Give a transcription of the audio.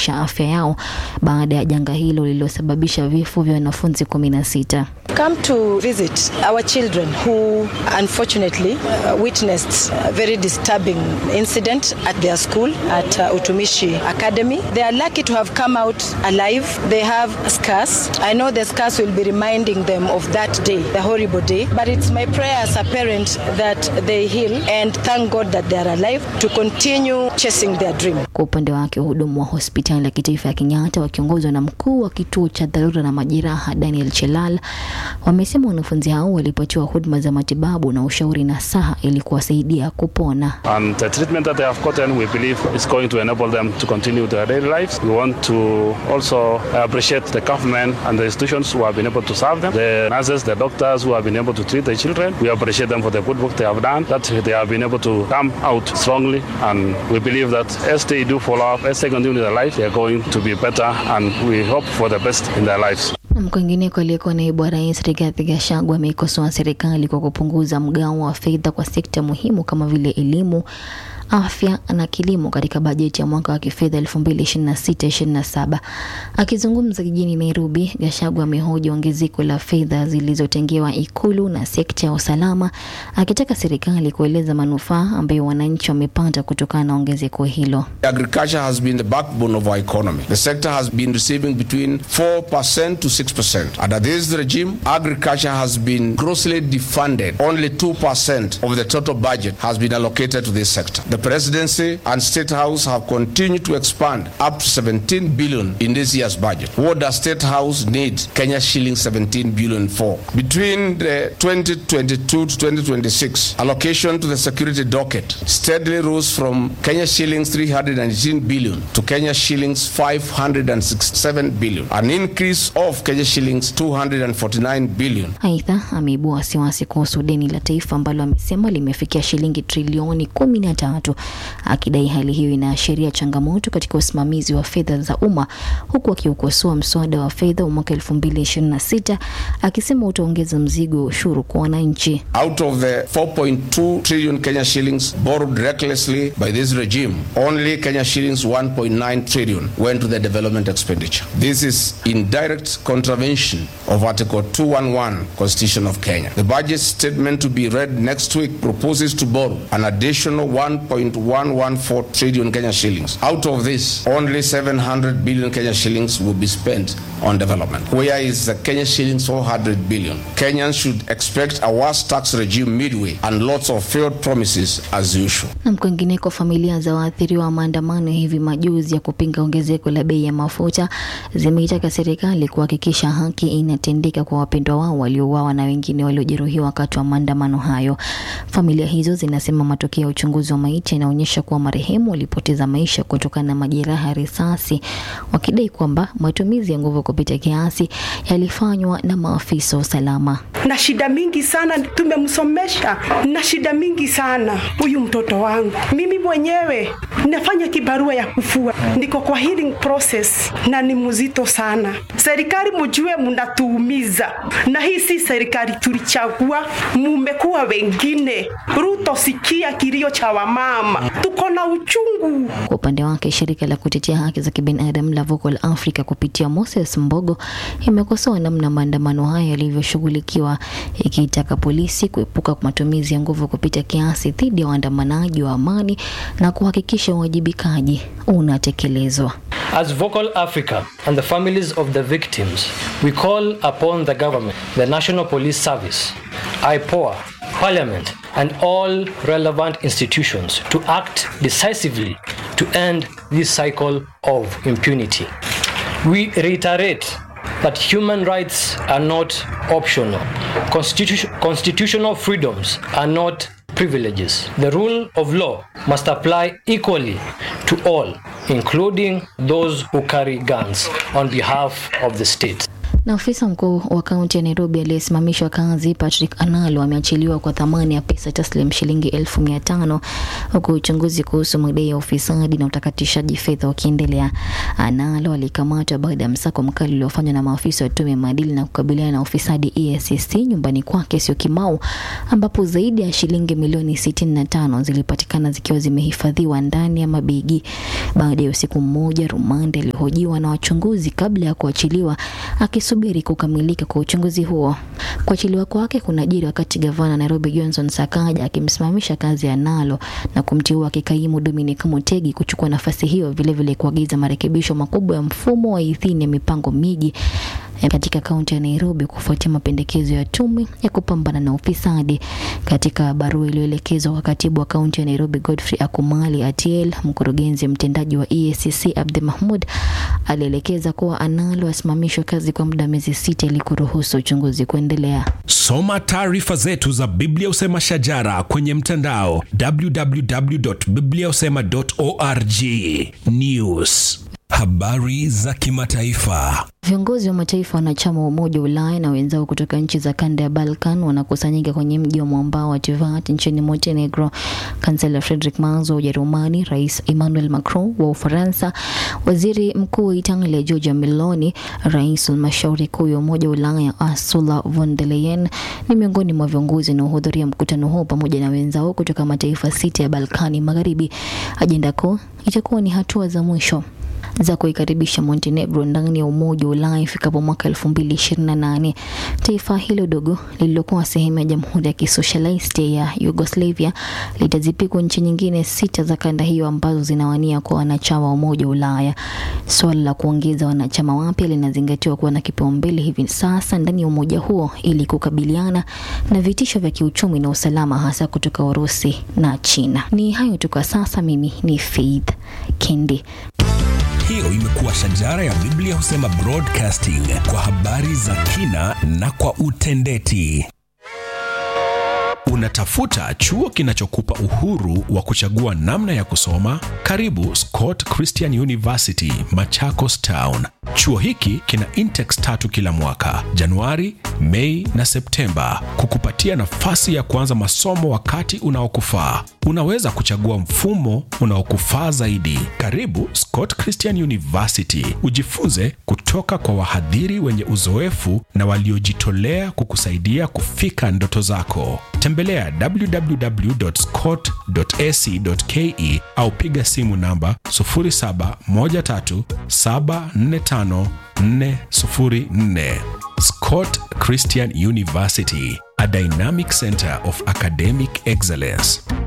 kuimarisha afya yao baada ya janga hilo lililosababisha vifo vya wanafunzi kumi na sita. come to visit our children who unfortunately uh, witnessed a very disturbing incident at their school at uh, Utumishi Academy. They are lucky to have come out alive. They have scars. I know the scars will be reminding them of that day, the horrible day. But it's my prayer as a parent that they heal and thank God that they are alive to continue chasing their dream. Kwa upande wake wahudumu wa hospitali ya kitaifa ya Kenyatta wakiongozwa na mkuu wa kituo cha dharura na majeraha Daniel Chelal wamesema wanafunzi hao walipatiwa huduma za matibabu na ushauri na saha ili kuwasaidia kupona. And the treatment that they have gotten, we believe, is going to enable them to continue their daily lives. We want to also appreciate the government and the institutions who have been able to serve them, the nurses, the doctors who have been able to treat the children. We appreciate them for the good work they have done, that they have been able to come out strongly. And we believe that as they do follow up, as they continue their life, they are going to be better. And we hope for the best in their lives. Na kwingineko, aliyekuwa naibu wa rais Rigathi Gachagua ameikosoa serikali kwa kupunguza mgao wa fedha kwa sekta muhimu kama vile elimu, afya na kilimo katika bajeti ya mwaka wa kifedha 2026-2027. Akizungumza jijini Nairobi, Gachagua amehoji ongezeko la fedha zilizotengewa ikulu na sekta ya usalama, akitaka serikali kueleza manufaa ambayo wananchi wamepata kutokana na ongezeko hilo. Agriculture has been the backbone of our economy. The sector has been receiving between 4% to 6%. Under this regime, agriculture has been grossly defunded. Only 2% of the total budget has been allocated to this sector. The presidency and state house have continued to expand up to 17 billion in this year's budget. What does state house need Kenya shilling 17 billion for? Between the 2022 to 2026, allocation to the security docket steadily rose from Kenya shillings 318 billion to Kenya shillings 567 billion, an increase of Kenya shillings 249 billion. Aidha, ameibua wasiwasi kuhusu deni la taifa ambalo amesema limefikia shilingi trilioni kumi na tatu, akidai hali hiyo inaashiria changamoto katika usimamizi wa fedha za umma, huku akiukosoa mswada wa fedha wa mwaka 2026 akisema utaongeza mzigo wa ushuru kwa wananchi. Out of the 4.2 trillion Kenya shillings borrowed recklessly by this regime, only Kenya shillings 1.9 trillion went to the development expenditure. This is in direct contravention of Article 211 Constitution of Kenya. The budget statement to be read next week proposes to borrow an additional 1.114 trillion Kenya shillings. Out of this, only 700 billion Kenya shillings will be spent on development. Where is the Kenya shillings 400 billion? Kenyans should expect a worse tax regime midway and lots of failed promises as usual. Na kwingineko, familia za waathiriwa wa maandamano ya hivi majuzi ya kupinga ongezeko la bei ya mafuta zimeitaka serikali kuhakikisha haki inatendeka kwa wapendwa wao waliouawa na wengine waliojeruhiwa wakati wa maandamano hayo. Familia hizo zinasema matokeo ya uchunguzi wa maiti yanaonyesha kuwa marehemu walipoteza maisha kutokana na majeraha ya risasi, wakidai kwamba matumizi ya nguvu kupita kiasi yalifanywa na maafisa wa usalama. na shida mingi sana, tumemsomesha na shida mingi sana huyu mtoto wangu. Mimi mwenyewe nafanya kibarua ya kufua, niko kwa healing process na ni mzito sana. Serikali mjue, mnatuumiza na hii si serikali tulichagua, mumekuwa wengine. Ruto, sikia kilio cha wamama, tuko na uchungu. Kwa upande wake shirika la kutetea haki za kibinadamu la Vocal Africa kupitia Moses Mbogo imekosoa namna maandamano haya yalivyoshughulikiwa, ikiitaka polisi kuepuka matumizi ya nguvu kupita kiasi dhidi ya waandamanaji wa amani na kuhakikisha uwajibikaji unatekelezwa. As Vocal Africa and the families of the victims, we call upon the government, the National Police Service, IPOA, Parliament, and all relevant institutions to act decisively to end this cycle of impunity. We reiterate that human rights are not optional. Constitu- constitutional freedoms are not privileges. The rule of law must apply equally to all, including those who carry guns on behalf of the state. Na afisa mkuu wa kaunti ya Nairobi aliyesimamishwa kazi Patrick Analo ameachiliwa kwa thamani ya pesa taslim shilingi elfu mia tano huku uchunguzi kuhusu madai ya ufisadi na utakatishaji fedha ukiendelea. Analo alikamatwa baada ya msako mkali uliofanywa na maafisa wa tume ya maadili na kukabiliana na ufisadi EACC nyumbani kwake Syokimau, ambapo zaidi ya shilingi milioni 65 zilipatikana zikiwa zimehifadhiwa ndani ya mabegi. Baada ya usiku mmoja, rumande alihojiwa na wachunguzi kabla ya kuachiliwa akisubiri kukamilika kwa uchunguzi huo. Kuachiliwa kwake kunajiri wakati gavana Nairobi Johnson Sakaja akimsimamisha kazi ya Nalo na kumteua kikaimu Dominic Mutegi kuchukua nafasi hiyo, vilevile kuagiza marekebisho makubwa ya mfumo wa idhini ya mipango miji katika kaunti ya Nairobi kufuatia mapendekezo ya tume ya kupambana na ufisadi. Katika barua iliyoelekezwa kwa katibu wa kaunti ya Nairobi Godfrey Akumali Atiel, mkurugenzi mtendaji wa EACC Abdi Mahmud alielekeza kuwa Analo asimamishwe kazi kwa muda wa miezi sita ili kuruhusu uchunguzi kuendelea. Soma taarifa zetu za Biblia Usema Shajara kwenye mtandao www.bibliausema.org. News, habari za kimataifa. Viongozi wa mataifa wanachama wa Umoja wa Ulaya na wenzao kutoka nchi za kanda ya Balkan wanakusanyika kwenye mji wa mwambao wa Tivat nchini Montenegro. Kansela Friedrich Merz wa Ujerumani, Rais Emmanuel Macron wa Ufaransa, Waziri Mkuu wa Italia Giorgia Meloni, Rais wa Halmashauri Kuu ya Umoja wa Ulaya Ursula von der Leyen ni miongoni mwa viongozi wanaohudhuria mkutano huo pamoja na wenzao kutoka mataifa sita ya Balkani Magharibi. Ajenda kuu itakuwa ni hatua za mwisho za kuikaribisha Montenegro ndani ya Umoja wa Ulaya ifikapo mwaka 2028. Taifa hilo dogo lililokuwa sehemu ya Jamhuri ya Kisosialisti ya Yugoslavia litazipikwa nchi nyingine sita za kanda hiyo ambazo zinawania kuwa wanachama wa Umoja wa Ulaya. Suala la kuongeza wanachama wapya linazingatiwa kuwa na kipaumbele hivi sasa ndani ya umoja huo ili kukabiliana na vitisho vya kiuchumi na usalama hasa kutoka Urusi na China. Ni hayo tu kwa sasa. Mimi ni Faith Kendi. Hiyo imekuwa Shajara ya Biblia Husema Broadcasting kwa habari za kina na kwa utendeti. Unatafuta chuo kinachokupa uhuru wa kuchagua namna ya kusoma? Karibu Scott Christian University, Machakos Town. Chuo hiki kina intakes tatu kila mwaka, Januari, Mei na Septemba, kukupatia nafasi ya kuanza masomo wakati unaokufaa. Unaweza kuchagua mfumo unaokufaa zaidi. Karibu Scott Christian University, ujifunze kutoka kwa wahadhiri wenye uzoefu na waliojitolea kukusaidia kufika ndoto zako. Tembelea www.scott.ac.ke au piga simu namba 0713745404. Scott Christian University, a dynamic center of academic excellence.